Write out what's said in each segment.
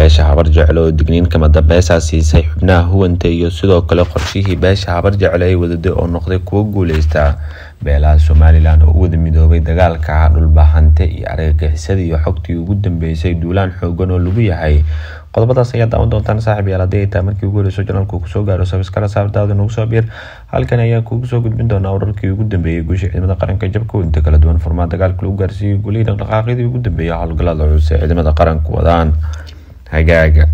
beesha habar jeclo oo digniin kama dambeysaa siisay xubnaha huwanta iyo sidoo kale qorshihii beesha habar jeclo ay wadaday oo noqday kuwo guuleysta beelaha somalilan oo u wada midoobay dagaalka dhulbahante iyo argagixisada iyo xogtii ugu dambeysay duulaan xoogan oo lagu yahay qodobadaas ayaa daawan doontaan saaxib yaal haddii ay tahay markii ugu horeyso janalku kusoo gaaro sabiskala saabdaada nagu soo biir halkan ayaan kugu soo gudbin doonaa wararkii ugu dambeeyey guusha ciidamada qaranka jabka inta kala duwan furmaa dagaalka lagu gaarsiiyey gulihii dhaqdhaqaaqyadii ugu dambeeyay howlgallada culus ee ciidamada qaranku wadaan hagaaga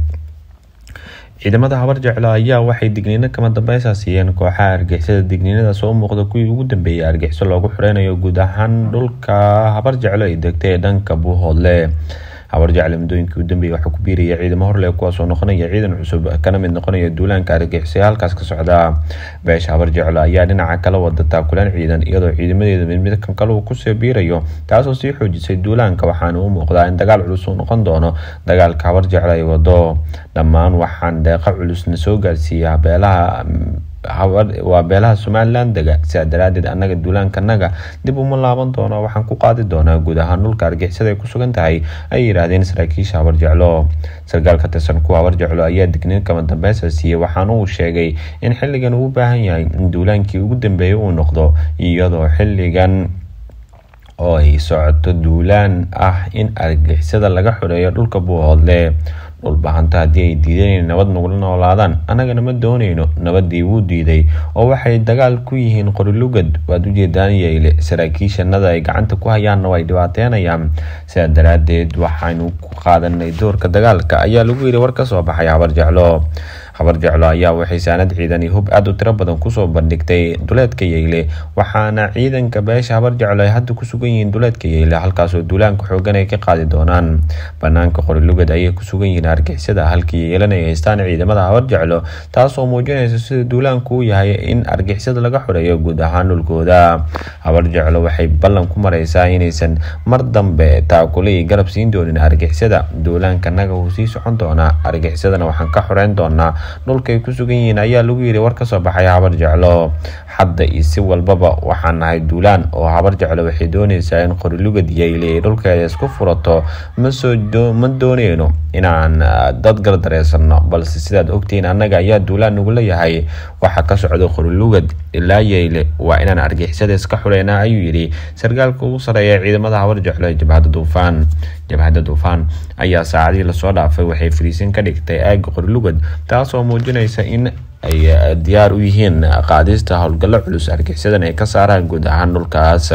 ciidamada habar jeclo ayaa waxay digniino kama dambeysa siiyeen kooxaha argixisada digniinadaas oo muuqda kuwii ugu dambeeyay argixiso loogu xureynayo guud ahaan dhulka habar jeclo ay degtay ee dhanka buuhoodle habar jecle muddooyinkii u dambeeyay waxaa ku biiraya ciidamo horle kuwaasoo noqonaya ciidan cusub kana mid noqonaya duulaanka argixisay halkaas ka socda beesha habar jeclo ayaa dhinaca kala wada taakulaan ciidan iyadoo ciidamadeeda mid mid kan kale uu kusoo biirayo taasoo sii xoojisay duulaanka waxaana u muuqdaa in dagaal culus uu noqon doono dagaalka habar jeclo ay wado dhammaan waxaan deeqa culusna soo gaarsiiya beelaha waa beelaha somalilan dega sidaa daraadeed annaga duulaankanaga dib uma laaban doono waxaan ku qaadi doonaa guud ahaan dhulka argixisada ay ku sugan tahay ay yidhaahdeen saraakiisha habar jeclo sarkaal ka tirsan kuwa habar jeclo ayaa digniin kama dambeysa siiyey waxaana uu sheegay in xilligan uu u baahan yahay in duulaankii ugu dambeeyay uu noqdo iyadoo xilligan oo ay socoto duulaan ah in argixisada laga xoreeyo dhulka buuhoodle dhulbahanta haddii ay diideen inay nabad nagula noolaadaan annagana ma dooneyno nabadii wuu diiday oo waxay dagaal ku yihiin qorilugad waad ujeedaan yeyle saraakiishanada ay gacanta ku hayaanna way dhibaateenayaan sidaa daraadeed waxaynu ku qaadanay doorka dagaalka ayaa lagu yiri war kasoo baxay habar jeclo habar jeclo ayaa waxay saanad ciidan iyo hub aada u tiro badan kusoo bandhigtay duleedka yeyle waxaana ciidanka beesha habar jeclo ay hadda ku sugan yihiin duleedka yeyle halkaasoo duulaanka xoogan ay ka qaadi doonaan banaanka qorilugad ayay ku sugan yihiin argixisada halkii yeelan ay haystaan ciidamada habar jeclo taasoo muujinaysa sida duulaanku u yahay in argixisada laga xoreeyo guud ahaan dhulkooda habar jeclo waxay ballan ku mareysaa inaysan mar dambe taakule iyo garab siin doonin argixisada duulaankanaga wuu sii socon doonaa argixisadana waxaan ka xoreyn doonaa dhulkaay ku sugan yihiin ayaa lagu yiri war kasoo baxay habar jeclo hadda iyo si walbaba waxaan nahay duulaan oo habar jeclo waxay dooneysaa in qorilugad yeyle ay dhulkeeda isku furato ma dooneyno inaan dad gardareysano balse sidaad ogtihiin annaga ayaa duulaan nagula yahay waxa ka socda qorilugad ilaa yeyle waa inaan argixisada iska xuleynaa ayuu yidhi sarkaalka ugu sareeya ciidamada habar jeclo ee jabhadda duufaan jabhadda duufaan ayaa saacadihii lasoo dhaafay waxay fariisin ka dhigtay aaga qorilugad taasoo muujinaysa in ay diyaar u yihiin qaadista howlgallo culus argixisadan ay ka saaraan guud ahaan dhulkaas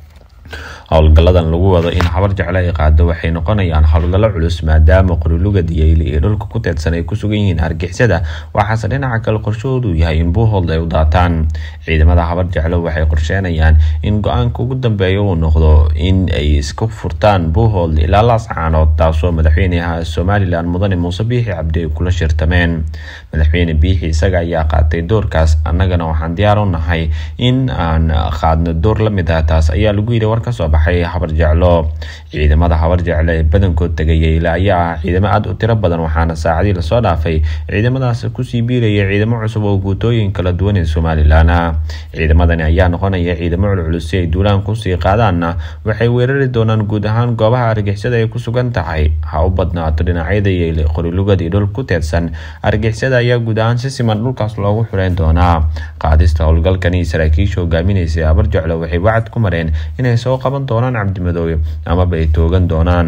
howlgalladan lagu wado in habar jeclo ay qaado waxay noqonayaan howlgallo culus maadaama qorilugad yeyle iyo dhulka ku teedsan ay ku sugan yihiin argixisada waxaase dhinaca kale qorshahoodu yahay in buuhold ay u daataan ciidamada habar jeclo waxay qorsheenayaan in go-aanka ugu dambeeya uu noqdo in ay isku furtaan buuhold ilaa laascaanood taasoo madaxweynaha somalilan mudane muuse biixi cabdi ay kula shirtameen madaxweyne biixi isaga ayaa qaatay doorkaas annagana waxaan diyaar u nahay in aan qaadno door la mid ah taas ayaa lagu yidhi war kasoo baxay habar jeclo ciidamada habar jeclo ee badankood tegay yeyle ayaa ah ciidamo aada u tiro badan waxaana saacadii lasoo dhaafay ciidamadaas kusii biiraya ciidamo cusub oo guutooyin kala duwan ee somalilan ah ciidamadani ayaa noqonaya ciidamo culculus si ay duulaan kusii qaadaanna waxay weerari doonaan guud ahaan goobaha argixisada ay ku sugan tahay ha u badnaato dhinacyada yeyle qorilugad iyo dhul ku teedsan argixisada ayaa guud ahaan si siman dhulkaas loogu xureyn doonaa qaadista howlgalkani saraakiisha hogaaminaysa habar jeclo waxay wacad ku mareen inay soo qaban doonaan cabdimadoobe amaba ay toogan doonaan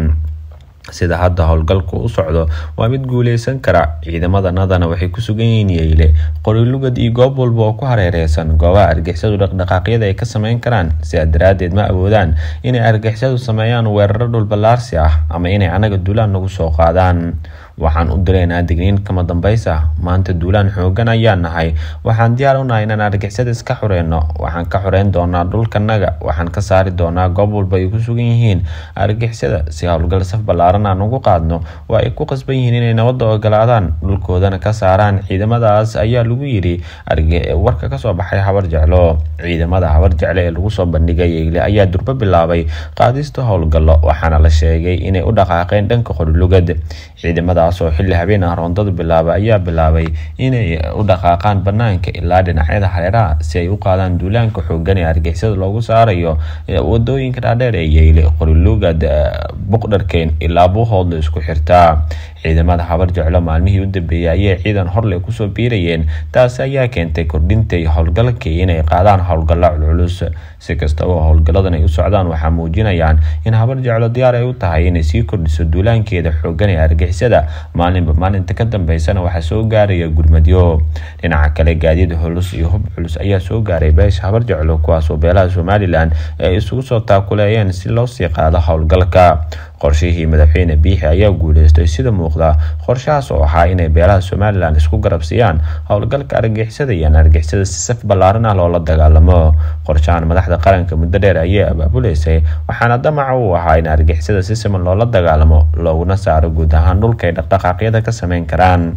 sida hadda howlgalku u socdo waa mid guuleysan kara ciidamadanadana waxay ku sugan yihiin yeyle qorilugad iyo goob walba oo ku hareereysan goobaha argixisadu dhaqdhaqaaqyada ay ka sameyn karaan sidaa daraadeed ma awoodaan inay argixisadu sameeyaan weeraro dhulballaarsi ah ama inay anaga duulaan nagu soo qaadaan waxaan u direynaa digniin kama dambeysa maanta duulaan xoogan ayaan nahay waxaan diyaar u nahay inaan argixisada iska xureyno waxaan ka xureyn doonaa dhulkanaga waxaan ka saari doonaa goob walba ay ku sugan yihiin argixisada si howlgal saf ballaaran aan ugu qaadno waa ay ku qasban yihiin inay nabadda ogolaadaan dhulkoodana ka saaraan ciidamadaas ayaa lagu yidhi warka kasoo baxay habar jeclo ciidamada habar jecle ee lagu soo bandhigay yeyle ayaa durbo bilaabay qaadista howlgallo waxaana la sheegay inay u dhaqaaqeen dhanka qorilugad ciidamadaas oo xilli habeen ah roondada bilaaba ayaa bilaabay inay u dhaqaaqaan banaanka ilaa dhinacyada hareeraha si ay u qaadaan duulaanka xoogan ee argixisada loogu saarayo wadooyinka dhaadheer ee yeyle qorilugad buqdharkeen ilaa buuhoodla isku xirtaa ciidamada habar jeclo maalmihii u dambeeyey ayay ciidan horley kusoo biirayeen taasi ayaa keentay kordhintay howlgalkii inay qaadaan howlgalla culculus si kastaba howlgalladan ay u socdaan waxaa muujinayaan in habar jeclo diyaar ay u tahay inay sii kordhiso duulaankeeda xoogan ee argixisada maalinba maalinta ka dambeysana waxaa soo gaaraya gurmadyo dhinaca kale gaadiid culus iyo hub culus ayaa soo gaaray beesha habar jeclo kuwaasoo beelaha somalilan ay isugu soo taakuleeyeen si loo sii qaado howlgalka qorshihii madaxweyne biixi ayaa guuleystay sida muuqda qorshahaas oo ahaa inay beelaha somalilan isku garabsiiyaan howlgalka argixisada iyo argixisada si saf ballaaran ah loola dagaalamo qorshahan madaxda qaranka muddo dheer ayay abaabuleysay waxaana damaca uu ahaa in argixisada si siman loola dagaalamo looguna saaro guud ahaan dhulka ay dhaqdhaqaaqyada ka sameyn karaan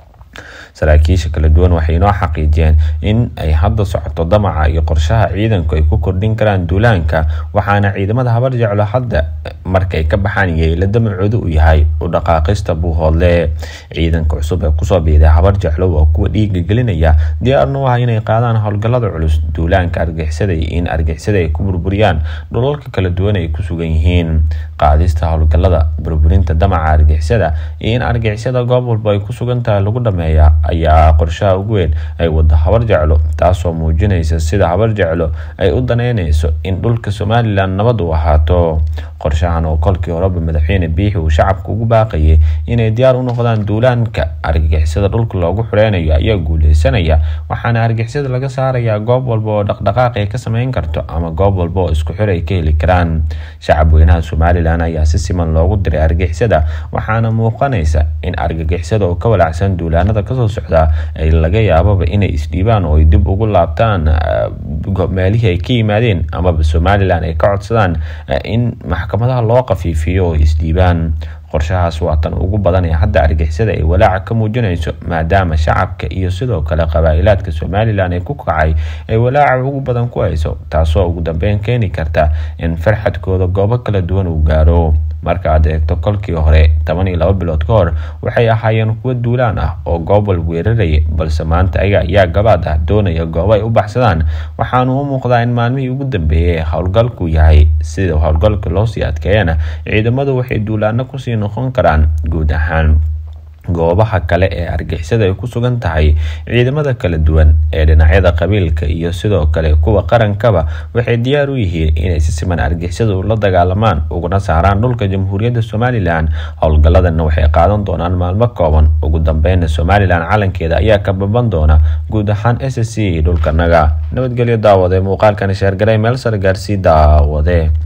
saraakiisha kala duwan waxay inoo xaqiijiyeen in ay hadda socoto damaca iyo qorshaha ciidanku ay ku kordhin karaan duulaanka waxaana ciidamada habar jeclo hadda markay ka baxaan yeela damacooda u yahay u dhaqaaqista buuhoodle ciidanka cusub ee kusoo biiday habar jeclo waa kuwa dhiiga gelinaya diyaarna u ah inay qaadaan howlgallada culus duulaanka argixisada iyo in argixisada ay ku burburiyaan dhulalka kala duwan ay ku sugan yihiin qaadista howlgallada burburinta damaca argixisada iyo in argixisada goob walba ay ku sugan tahay lagu dhameeya ayaa qorshaha ugu weyn ay wada habar jeclo taasoo muujinaysa sida habar jeclo ay u daneyneyso in dhulka somalilan nabad u ahaato qorshahan oo kolkii horeba madaxweyne biixi uu shacabka ugu baaqayay inay diyaar u noqdaan duulaanka argixisada dhulka loogu xureynayo ayaa guuleysanaya waxaana argixisada laga saarayaa goob walba oo dhaqdhaqaaq ay ka sameyn karto ama goob walba oo isku xir ay ka heli karaan shacab weynaha somalilan ayaa si siman loogu diray argixisada waxaana muuqanaysa in argagixisada oo ka walaacsan duulaanada kasoo socda ay laga yaababa inay isdhiibaan oo ay dib ugu laabtaan meelihii ay ka yimaadeen amaba somalilan ay ka codsadaan in maxkamadaha loo qafiifiyo oo isdhiibaan qorshahaas waa tan ugu badan ee hadda argixisada ay walaaca ka muujinayso maadaama shacabka iyo sidoo kale qabaa-ilaadka somalilan ee ku kacay ay walaaca ugu badan ku hayso taasoo ugu dambeyn keeni karta in farxadkooda goobo kala duwan uu gaaro marka aad eegto kolkii hore toban iyo laba bilood ka hor waxay ahaayeen kuwo duulaan ah oo goob wal weeraraya balse maanta ayaga ayaa gabaad ah doonaya goobo ay u baxsadaan waxaanu u muuqdaa in maalmihii ugu dambeeyay howlgalku yahay sida howlgalka loosii adkeeyana ciidamadu waxay duulaano kusii noqon karaan guud ahaan goobaha kale ee argixisada ay ku sugan tahay ciidamada kala duwan ee dhinacyada qabiilka iyo sidoo kale kuwa qarankaba waxay diyaar u yihiin inay si siman argixisada ula dagaalamaan uguna saaraan dhulka jamhuuriyadda somalilan howlgalladanna waxay qaadan doonaan maalmo kooban ugu dambeyna somalilan calankeeda ayaa ka baban doona guud ahaan s c dhulkanaga nabadgelyo daawade muuqaalkan sheergaray meel sare gaarsii daawade